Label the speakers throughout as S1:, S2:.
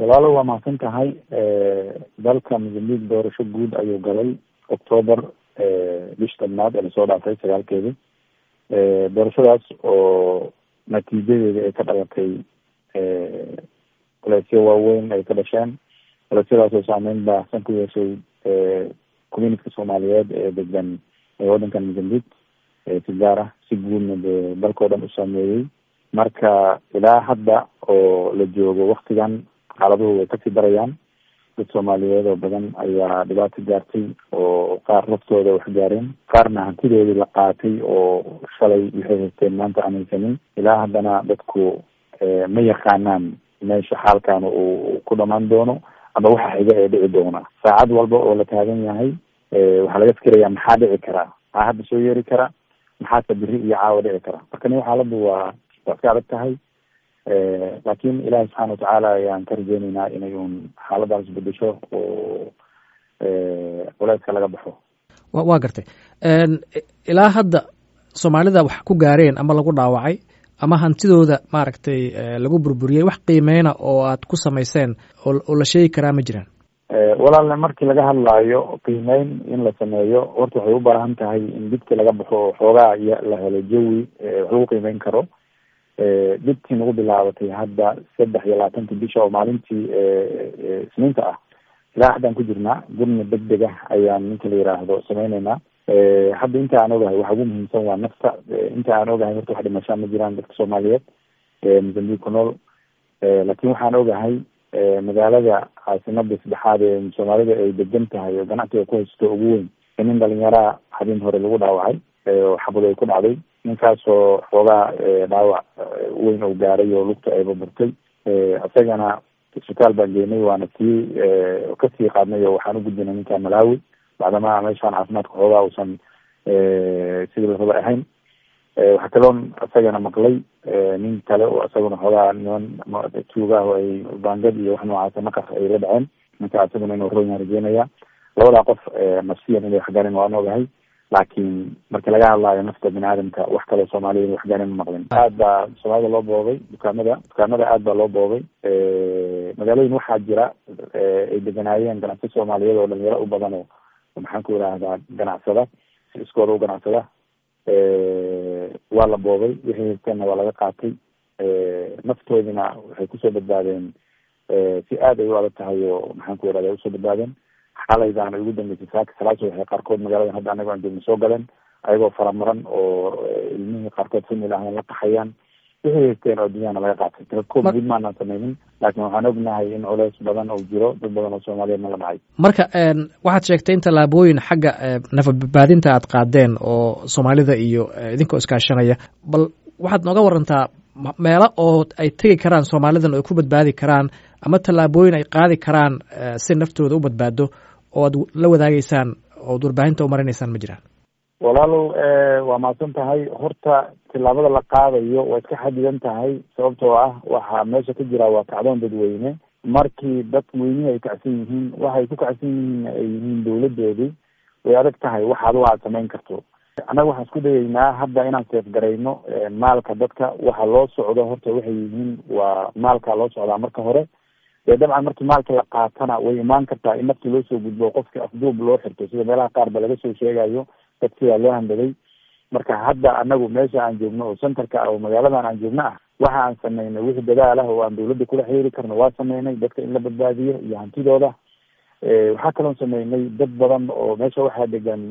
S1: walaalo waa mahadsan tahay dalka mozambique doorasho guud ayuu galay octoober bish tobnaad ee lasoo dhaafay sagaalkeedii doorashadaas oo natiijadeeda ay ka dhalatay culeysyo waaweyn ay ka dhasheen culeysadaas oo saameyn baahsan ku yeeshay communityka soomaaliyeed ee degan waddankan mozambique si gaar ah si guudna dee dalkao dhan u saameeyey marka ilaa hadda oo la joogo waktigan xaaladuhu way kasii darayaan dad soomaaliyeed oo badan ayaa dhibaato gaartay oo qaar laftooda wax gaareen qaarna hantidoodii la qaatay oo shalay waxay haysteen maanta aan haysanin ilaa haddana dadku ma yaqaanaan meesha xaalkan uu ku dhamaan doono ama waxa xiga ee dhici doona saacad walba oo la taagan yahay waxaa laga fikirayaa maxaa dhici karaa maxaa hadda soo yeeri kara maxaase biri iyo caawa dhici kara marka nin xaaladdu waa waa iska adag tahay laakin ilahi subxaana watacaala ayaan ka rajeyneynaa inay un xaaladaas bedesho oo culeyska laga baxo
S2: wa waa gartay ilaa hadda soomaalida wax ku gaareen ama lagu dhaawacay ama hantidooda maaragtay lagu burburiyey wax qiimeyna oo aad ku samayseen oo la sheegi karaa ma jiraan
S1: walaalle markii laga hadlaayo qiimeyn in la sameeyo horta waxay u baahan tahay in dibti laga baxo oo xoogaa iyo la helo jawi wax lagu qiimeyn karo dibtii nagu bilaabatay hadda saddex iyo labaatanki bisha oo maalintii isniinta ah ilaa haddaan ku jirnaa gurna deg deg ah ayaan ninka la yiraahdo sameyneynaa hadda inta aan ogahay waxa ugu muhiimsan waa nafta inta aan ogahay horta wax dhimashaa ma jiraan dadka soomaaliyeed mozambique ku nool laakin waxaan ogahay magaalada caasimada saddexaad ee soomaalida ay degan tahay oo ganacsiga ku haysto ugu weyn in nin dhalinyaraa habeen hore lagu dhaawacay oo xabad ay ku dhacday ninkaasoo xoogaa dhaawac weyn oo gaaray oo lugta ay baburtay isagana isbitaal baan geenay waana sii kasii qaadnay oo waxaan u gudbinay ninka malawi bacdama meeshaan caafimaadka xoogaa uusan sidii la raba ahayn waxaa kaloon isagana maqlay nin kale oo isaguna xoogaa niman tuugaah oo ay bangad iyo wax noocaasa naqas ay la dhaceen ninka isaguna inuu royan rajeynaya labadaa qof nafsiyan inay waxgaarin waan ogahay laakiin marki laga hadlaayo nafta bini aadamka wax kaloo soomaaliyad waxgaarin ma maqlin aad baa soomaalida loo boobay dukaamada dukaamada aad baa loo boobay magaalooyin waxaa jira ay deganaayeen ganacsi soomaaliyeed oo dhalinyaro u badan oo maxaan ku idhaahdaa ganacsada si iskooda u ganacsada waa la boobay wixii haysteenna waa laga qaatay naftoodina waxay kusoo badbaadeen si aad ay u adag tahay oo maxaan ku idhahda usoo badbaadeen xalaydaana ugu dambeysay saaka salaasa waxay qaarkood magaaladan hadda anago aan joogno soo galeen ayagoo faramaran oo ilmihii qaarkood famil ahna la qaxayaan wixii haysteen oo dunyahana laga qaatay tirakoob guud maanaan sameynin laakiin waxaan ognahay in culeys badan oo jiro dad badan oo soomaaliyeedna la dhacay
S2: marka waxaad sheegtay in tallaabooyin xagga nafadbadbaadinta aad qaadeen oo soomaalida iyo idinkoo iskaashanaya bal waxaad nooga warantaa meelo oo ay tegi karaan soomaalidan oo ay ku badbaadi karaan ama tallaabooyin ay qaadi karaan si naftooda u badbaado oo aad la wadaageysaan ood warbaahinta umarinaysaan ma jiraan
S1: walaalow waa mahadsan tahay horta tillaabada la qaadayo waa iska xadidan tahay sababtoo ah waxaa meesha ka jira waa kacdoon dadweyne markii dad weynihi ay kacsan yihiin waxay ku kacsan yihiin ay yihiin dawladoodii way adag tahay wax adigo aad samayn karto annaga waxaan isku dayeynaa hadda inaan seefgarayno maalka dadka waxa loo socdo horta waxay yihiin waa maalka loo socdaa marka hore dee dabcan markii maalka la qaatana way imaan kartaa in nafti loo soo gudbo qofki afduub loo xirto sida meelaha qaar ba laga soo sheegayo dad sidaa loo handaday marka hadda anagu meesha aan joogno oo centerka ah oo magaaladan aan joogno ah waxa aan sameynay wixii dadaal ah oo aan dawladda kula xiriiri karno waa sameynay dadka in la badbaadiyo iyo hantidooda waxaa kaloon sameynay dad badan oo meesha waxaa degan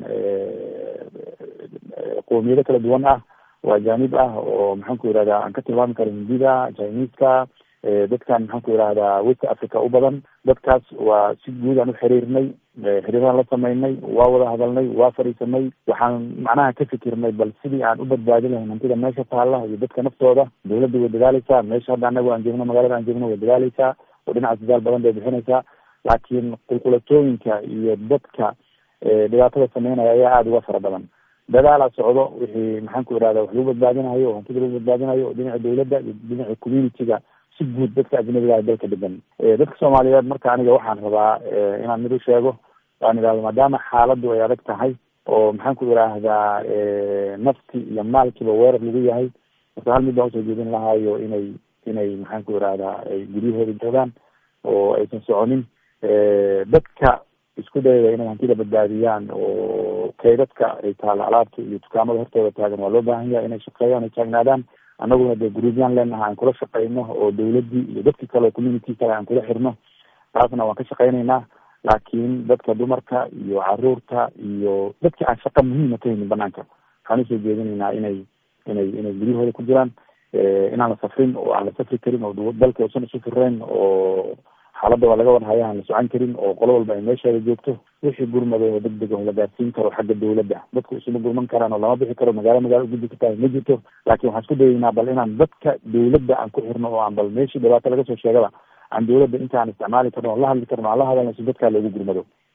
S1: qoomiyado kala duwan ah oo ajaanib ah oo maxaan ku yihahdaa aan ka tilmaami karo hindida chineska dadkan maxaan ku yihahdaa west africa u badan dadkaas waa si guud aan u xiriirnay xiriiraan la sameynay waa wada hadalnay waa fadhiisanay waxaan macnaha ka fikirnay bal sidii aan u badbaadi lahayn hantida meesha taalla iyo dadka naftooda dawladda way dadaaleysaa meesha hadda anagu aan joogno magaalada aan joogno way dadaaleysaa oo dhinacaas dadaal badan bay bixinaysaa laakiin qulqulatooyinka iyo dadka dhibaatada sameynaya ayaa aada uga fara badan dadaalaa socdo wixii maxaan ku ihahda wax lagu badbaadinayo oo hantida lagu badbaadinayo oo dhinaca dawladda iyo dhinaca community-ga si guud dadka ajnabiga ah dalka degan dadka soomaaliyeed marka aniga waxaan rabaa inaan mid u sheego waan idhahdo maadaama xaaladdu ay adag tahay oo maxaan ku idhaahdaa nafti iyo maalkiiba weerar lagu yahay marka hal mid baan usoo jeedin lahaayo inay inay maxaan ku idhahdaa ay guryahooda joogaan oo aysan soconin dadka isku dayaya inay hantida badbaadiyaan oo kaydadka ay taala alaabta iyo dukaamada hortooda taagan waa loo baahan yahay inay shaqeeyaan ay taagnaadaan annaguna dee guruubyaan leenaha aan kula shaqeyno oo dawladdii iyo dadki kale oo community kale aan kula xirno taasna waan ka shaqeyneynaa laakiin dadka dumarka iyo caruurta iyo dadki aan shaqa muhiima ka haynin banaanka waxaan usoo jeedinaynaa inay inay inay guryahooda ku jiraan inaan la safrin oo aan la safri karin oo dalka usan isu firayn oo xaaladda waa laga warhaya aan la socon karin oo qolo walba ay meesheeda joogto wixii gurmada oo deg deg oo la gaarsiin karo xagga dawladda dadku isuma gurman karaan oo lama bixi karo magaalo magaalo ugudbi kartaa ma jirto laakiin waxaan isku dayeynaa bal inaan dadka dawladda aan ku xirno oo aan bal meeshii dhibaato laga soo sheegaba aan dawladda inta aan isticmaali karno oo la hadli karno aan la hadalno si dadkaa loogu gurmado